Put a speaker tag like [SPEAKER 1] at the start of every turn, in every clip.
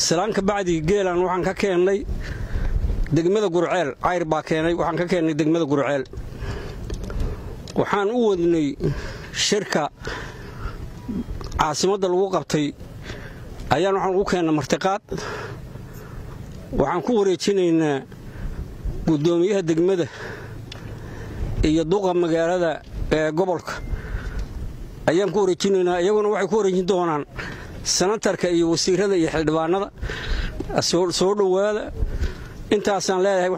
[SPEAKER 1] salaan ka bacdii geelan waxaan ka keennay degmada gurceel cayr baa keenay waxaan ka keennay degmada gurceel waxaan u wadnay shirka caasimadda lagu qabtay ayaan waxaan ugu keennay martiqaad waxaan ku wareejinaynaa guddoomiyaha degmada iyo duqa magaalada ee gobolka ayaan ku wareejinaynaa iyaguna waxay ku wareejin doonaan sanatarka iyo wasiirada iyo xildhibaanada soo dhowaada intaasaan leedahay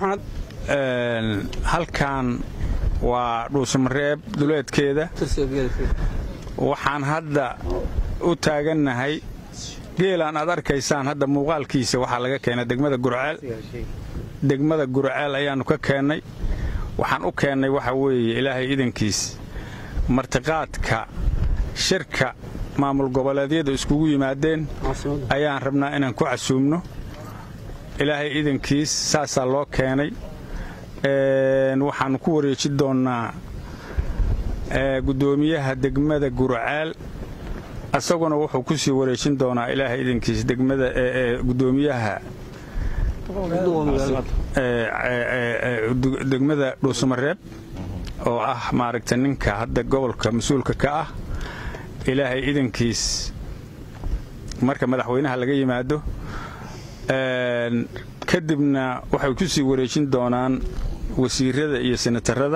[SPEAKER 2] halkan waa dhuusamareeb duleedkeeda waxaan hadda u taagannahay geelaan aad arkaysaan hadda muuqaalkiisa waxaa laga keenay degmada gurceel degmada gurceel ayaannu ka keennay waxaan u keennay waxa weeye ilaahay idankiis martiqaadka shirka maamul goboleedyada iskugu yimaadeen ayaan rabnaa inaan ku casuumno ilaahay idankiis saasaa loo keenay waxaannu ku wareeji doonnaa guddoomiyaha degmada gurceel isaguna wuxuu ku sii wareejin doonaa ilaahay idankiis degmada guddoomiyaha degmada dhuusamareeb oo ah maaragta ninka hadda gobolka mas-uulka ka ah ilaahay idankiis marka madaxweynaha laga yimaado kadibna waxay ku sii wareejin doonaan wasiirada iyo senatarada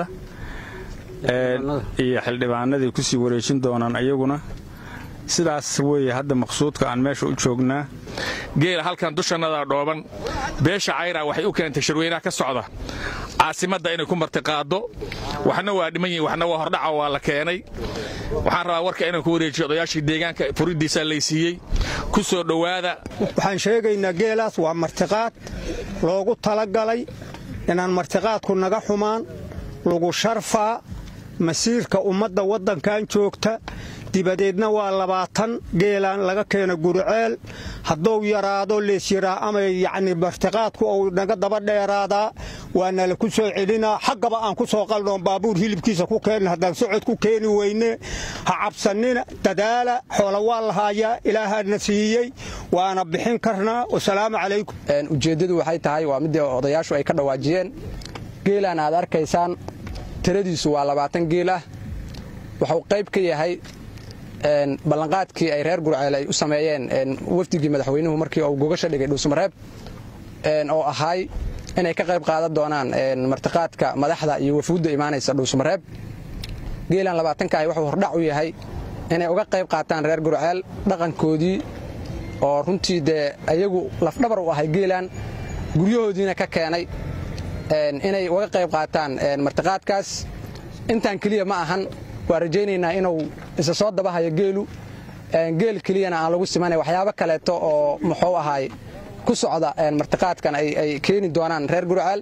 [SPEAKER 2] iyo xildhibaanaday ku sii wareejin doonaan ayaguna sidaas weeye hadda maqsuudka aan meesha u joognaa
[SPEAKER 3] geela halkan dushannadaa dhooban beesha cayra waxay u keentay shirweynaha ka socda caasimadda inay ku martiqaaddo waxna waa dhiman yihin waxna waa hordhaca waa la keenay waxaan rabaa warka inaan ku wareejiyo odayaashii deegaanka furiddiisaa laysiiyey ku soo dhowaada
[SPEAKER 4] waxaan sheegaynaa geelaas waa martiqaad loogu talagalay inaan martiqaadku naga xumaan lagu sharfaa masiirka ummadda waddankan joogta dibadeedna waa labaatan geelaan laga keena guriceel hadduu yaraado leesyaraa ama yacni martiqaadku uu naga daba dheeraadaa waa nala ku soo celinaa xaggaba aan ku soo qalnoon baabuur hilibkiisa ku keenna haddaan socod ku keeni weyne ha cabsannina dadaala xoola waa lahaayaa ilaahaana siiyey waana bixin karnaa wasalaamu calaykum
[SPEAKER 5] ujeeddadu waxay tahay waa middii odayaashu ay ka dhawaajiyeen geelaan aad arkaysaan tiradiisu waa labaatan geel ah wuxuu qayb ka yahay ballanqaadkii ay reer gurceel ay u sameeyeen wafdigii madaxweynuhu markii uu gogasha dhigay dhuusamareeb oo ahaay inay ka qayb qaadan doonaan martiqaadka madaxda iyo wafuudda imaanaysa dhuusamareeb geelan labaatanka ah wuxuu hordhac u yahay inay uga qayb qaataan reer gurceel dhaqankoodii oo runtii dee ayagu lafdhabar u ahay geelan guryahoodiina ka keenay inay uga qayb qaataan martiqaadkaas intaan keliya ma ahan waa rajaynaynaa inuu isa soo dabahayo geelu geel keliyana aan lagu simanay waxyaabo kaleeto oo muxuu ahaay ku socda martiqaadkan ay keeni doonaan reer gurceel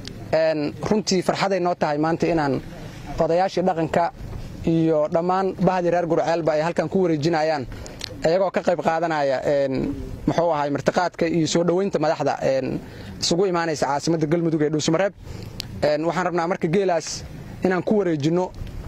[SPEAKER 5] runtii farxaday noo tahay maanta inaan odayaashii dhaqanka iyo dhammaan bahdii reer gurceelba ay halkan ku wareejinayaan iyagoo ka qayb qaadanaya muxuu ahaay martiqaadka iyo soo dhoweynta madaxda isugu imaanaysa caasimadda galmudug ee dhuusamareeb waxaan rabnaa marka geelaas inaan ku wareejinno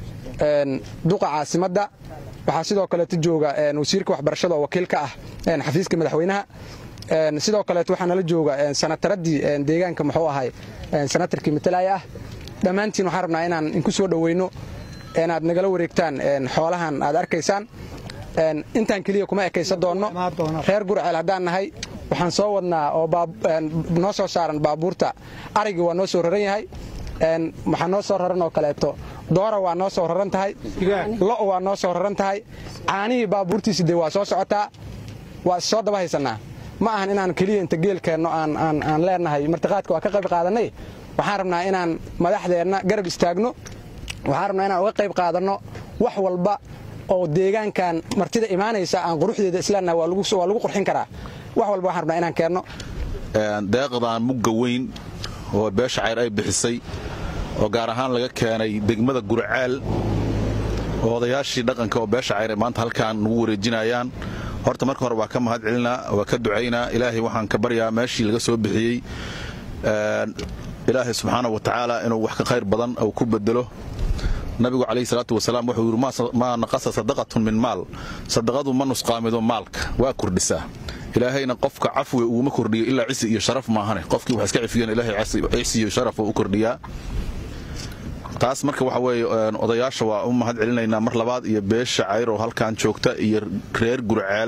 [SPEAKER 5] duqa caasimadda waxaa sidoo kaleeto jooga wasiirka waxbarashada oo wakiil ka ah xafiiska madaxweynaha sidoo kaleeto waxaa nala jooga sanataradii deegaanka muxuu ahay sanatarkii matalaya ah dhammaantiin waxaan rabnaa inaan inku soo dhoweyno inaad nagala wareegtaan xoolahan aad arkaysaan intaan keliya kuma ekaysan doonno reer gurceel haddaan nahay waxaan soo wadnaa oo noo soo saaran baabuurta arigii waa noo soo raran yahay waxaa noo soo raran oo kaleeto doora waa noo soo raran tahay lo' waa noo soo raran tahay caanihii baabuurtiisi dee waa soo socotaa waa is soo daba haysannaa ma ahan inaan keliya inta geelkeenno aan leenahay martiqaadka waa ka qayb qaadannay waxaan rabnaa inaan madaxdeenna garab istaagno waxaan rabnaa inaan uga qayb qaadanno wax walba oo deegaankan martida imaanaysa aan quruxdeeda isleenahay waa lagu qurxin karaa wax walba waxaan rabnaa inaan keenno
[SPEAKER 6] deeqdan mugga weyn oo beesha cayr ay bixisay oo gaar ahaan laga keenay degmada gurceel oo odayaashii dhaqanka oo beesha cayr maanta halkaan nagu wareejinayaan horta marka hore waa ka mahad celinaa waa ka ducaynaa ilaahay waxaan ka baryaa meeshii laga soo bixiyey ilaahay subxaana wa tacaala inuu wax ka khayr badan uu ku bedelo nabigu calayhi salaatu wasalaam wuxuu yidhi maa naqasa sadaqatun min maal sadaqadu ma nusqaamido maalka waa kordhisaa ilaahayna qofka cafwiga uguma kordhiyo ilaa cisi iyo sharaf maahane qofkii wax iska cifiyeen ilaahay cisi iyo sharaf oo u kordhiyaa taas marka waxa weeye odayaasha waa u mahad celinaynaa mar labaad iyo beesha cayr oo halkan joogta iyo reer gurceel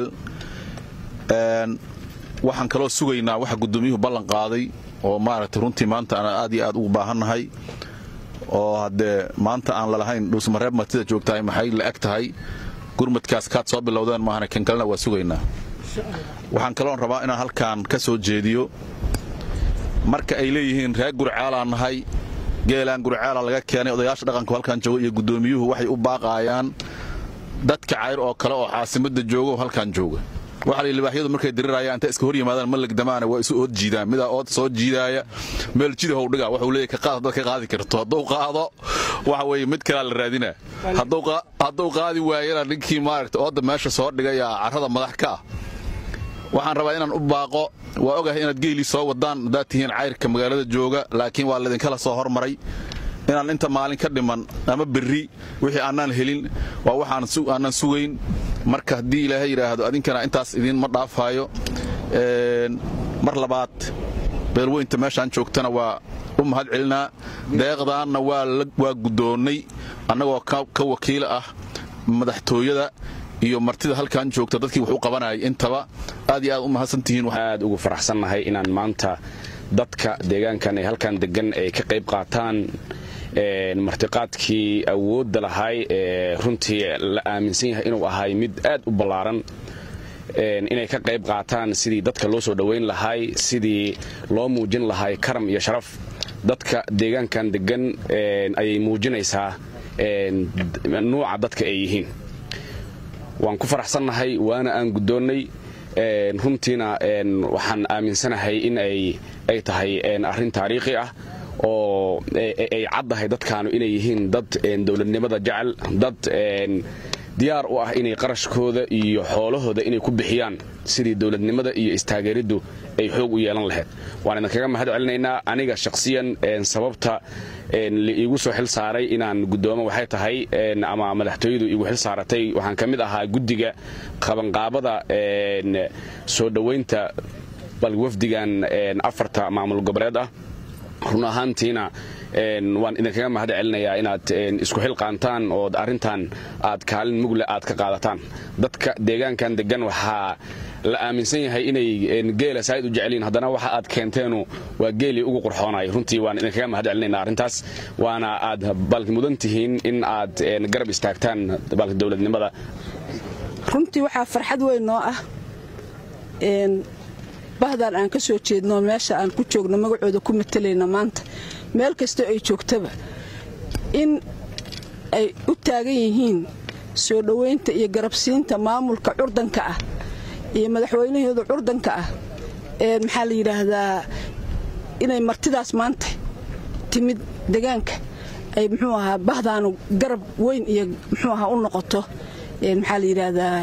[SPEAKER 6] waxaan kaloo sugaynaa waxa guddoomiyuhu ballan qaaday oo maaragtay runtii maanta aan aad iyo aad ugu baahannahay oo haddee maanta aan lalahayn dhuusmareeb martida joogtahay maxay la eg tahay gurmadkaas kaad soo bilowdeen maahane kan kalena waa sugaynaa waxaan kaloon rabaa inaan halkan ka soo jeediyo marka ay leeyihiin reer gurcaalaan nahay geelaan gurcaala laga keenay odayaasha dhaqanku halkan jooga iyo guddoomiyuhu waxay u baaqaayaan dadka cayr oo kale oo caasimadda jooga oo halkan jooga waxa la libaaxyadu markay dirirayaan inta iska hor yimaadaan ma legdamaana waa isu ood jiidaan midaa ood soo jiidaaya meel jidahow dhiga wuxuu leeyahay ka qaad dad ka qaadi karto hadduu qaado waxa weeye mid kalaa la raadinaa hadduu qaadi waayana ninkii maaragta oodda meesha soo dhigaya carrada madax ka ah waxaan rabaa inaan u baaqo waa ogahay inaad geelii soo wadaan haddaad tihiin cayrka magaalada jooga laakiin waa laidinkala soo hormaray inaan inta maalin ka dhiman ama berri wixii aanaan helin waa waxaaanaan sugayn marka haddii ilaahay yidhaahdo adinkana intaas idiinma dhaafaayo mar labaad beelweynta meeshaan joogtana waa u mahad celinaa deeqdaanna waa guddoonnay annagoo ka wakiila ah madaxtooyada iyo martida halkan joogta dadkii wax u qabanayay intaba aad iyo aad u mahadsantihiin
[SPEAKER 7] aad ugu faraxsannahay inaan maanta dadka deegaankan ee halkan degan ay ka qayb qaataan martiqaadkii awoodda lahay ee runtii la aaminsan yahay inuu ahay mid aad u ballaaran inay ka qayb qaataan sidii dadka loo soo dhowayn lahay sidii loo muujin lahay karam iyo sharaf dadka deegaankan degan ayay muujinaysaa nuuca dadka ay yihiin waan ku faraxsannahay waana aan guddoonnay runtiina waxaan aaminsanahay in ay tahay arrin taariikhi ah oo ay caddahay dadkaanu inay yihiin dad dowladnimada jecel dad diyaar u ah inay qarashkooda iyo xoolahooda inay ku bixiyaan sidii dowladnimada iyo istaageeriddu ay xoog u yeelan lahayd waan idinkaga mahad celinaynaa aniga shakhsiyan sababta iigu soo xil saaray inaan guddoomo waxay tahay ama madaxtooyadu iigu xil saaratay waxaan ka mid ahaa guddiga qabanqaabada soo dhowaynta balwafdigan afarta maamul goboleed ah run ahaantiina waan idinkaga mahad celinayaa inaad isku xilqaantaan oo arrintan aad kaalin mugle aad ka qaadataan dadka deegaankan degan waxaa la aaminsan yahay inay geela saaid u jeceliin haddana waxa aad keenteenu waa geelii ugu qurxoonay runtii waan idinkaga mahad celinayna arrintaas waana aad balki mudan tihiin in aad garab istaagtaan balki dowladnimada
[SPEAKER 8] runtii waxaa farxad weyn noo ah bahdan aan ka soo jeedno meesha aan ku joogno magacooda ku matalayna maanta meel kastoo ay joogtaba in ay u taagan yihiin soo dhowaynta iyo garabsiinta maamulka curdanka ah iyo madaxweynahooda curdanka ah ee maxaa la yidhaahdaa inay martidaas maanta timid degaanka ay muxuu ahaa bahdaanu garab weyn iyo muxuu ahaa u noqoto maxaa la yidhaahdaa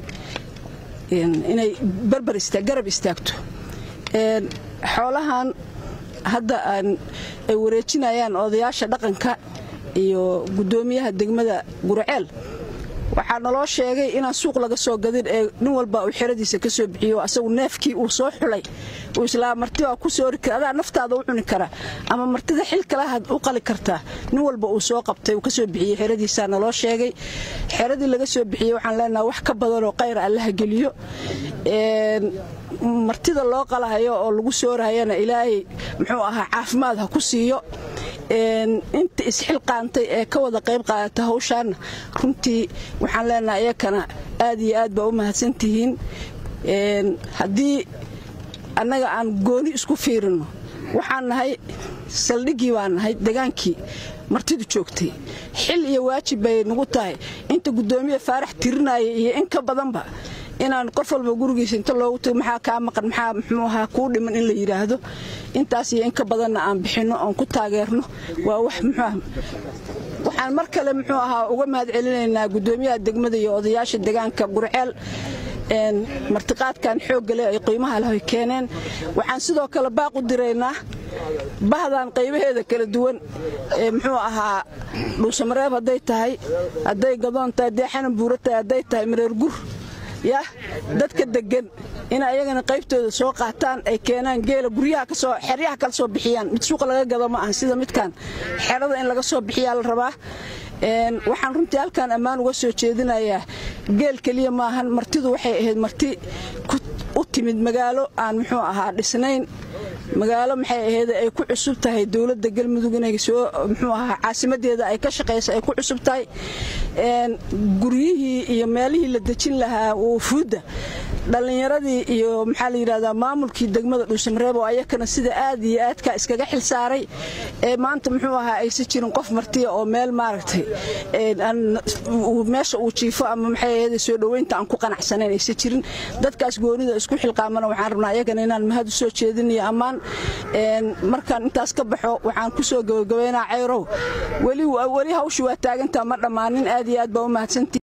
[SPEAKER 8] inay barbar garab istaagto xoolahan hadda ay wareejinayaan odayaasha dhaqanka iyo guddoomiyaha degmada gurceel waxaa naloo sheegay inaan suuq laga soo gadin ee nin walba uu xeradiisa ka soo bixiyo asagu neefkii uu soo xulay uu islaa marti waa ku soo ori kara adaa naftaada u cuni kara ama martida xil kalahaad u qali kartaa nin walba uu soo qabtay uu ka soo bixiyey xeradiisaa naloo sheegay xeradii laga soo bixiyey waxaan leenaha wax ka badanoo qayr allaha geliyo martida loo qalahayo oo lagu soorahayana ilaahay muxuu ahaa caafimaad ha ku siiyo inta isxilqaantay ee ka wada qayb qaadata hawshaanna runtii waxaan leenaha iyakana aad iyo aad baa u mahadsantihiin haddii annaga aan gooni isku fiirino waxaan nahay saldhiggii baan nahay degaankii martidu joogtay xil iyo waajib bay nagu tahay inta guddoomiye faarax tirinaya iyo in ka badanba inaan qof walba gurigiisa inta loogu tago maxaa kaa maqan maxaa muxuu ahaa kuu dhiman in la yidhaahdo intaas iyo in ka badanna aan bixinno oon ku taageerno waa wax muxuu ah waxaan mar kale muxuu ahaa uga mahad celinaynaa guddoomiyaha degmada iyo odayaasha degaanka gurceel martiqaadkan xoogga leh ay qiimaha leh ay keeneen waxaan sidoo kale baaq u diraynaa bahdan qaybaheeda kala duwan ee muxuu ahaa dhuusamareeb hadday tahay hadday gadoon tahay hadday xanan buuro tahay hadday tahay mareer gur yah dadka deggan ina ayagana qaybtooda soo qaataan ay keenaan geela guryaha kasoo xeryaha kala soo bixiyaan mid suuqa laga gado ma aha sida midkan xerada in laga soo bixiyaa la rabaa waxaan runtii halkaan ammaan uga soo jeedinayaa geel keliya maahan martidu waxay ahayd marti u timid magaalo aan muxuu ahaa dhisnayn magaalo maxay ahayd ay ku cusub tahay dowladda galmudug inay soo muxuu ahaa caasimadeeda ay ka shaqayso ay ku cusub tahay guryihii iyo meelihii la dejin lahaa wufuudda dhallinyaradii iyo maxaa la yidhahdaa maamulkii degmada dhuusamareeb oo ayakana sida aad iyo aadka iskaga xil saaray ee maanta muxuu ahaa aysan jirin qof martiya oo meel maaragtay meesha uu jiifo ama maxay ahayd soo dhoweynta aan ku qanacsanayn aysan jirin dadkaas goonida isku xilqaamana waxaan rabnaa ayagana inaan mahad u soo jeedinayo ammaan markaan intaas ka baxo waxaan ku soo gabagabaynaa cayrow weli hawshu waa taagantaa ma dhammaanin aad iyo aad baa u mahadsantii